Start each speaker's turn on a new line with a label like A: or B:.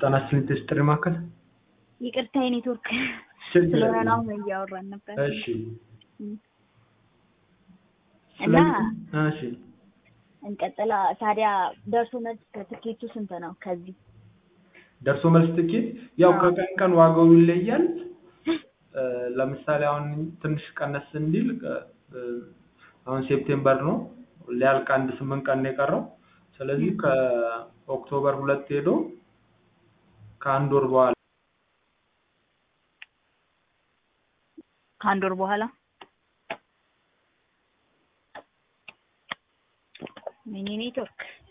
A: ጤና ይስጥልኝ ጥሪ ማዕከል
B: ይቅርታ የኔትወርክ
A: ችግር
B: ስለሆነ ነው
A: የለም።
B: አሁን እያወራን ነበር።
A: እሺ
B: እና
A: ስለዚህ- እሺ
B: እንቀጥላ ታዲያ ደርሶ መልስ ትኬቱ ስንት ነው? ከዚህ
A: ደርሶ መልስ ትኬት ያው
B: አዎ።
A: ከቀን ቀን ዋጋው ይለያል። እ፣ ለምሳሌ አሁን ትንሽ ቀነስ እንዲል እ፣ አሁን ሴፕቴምበር ነው ሊያልቅ አንድ ስምንት ቀን ነው የቀረው። ስለዚህ ከኦክቶበር ሁለት ሄዶ ከአንድ ወር በኋላ
B: ከአንድ ወር በኋላ ሚኒ ኔትወርክ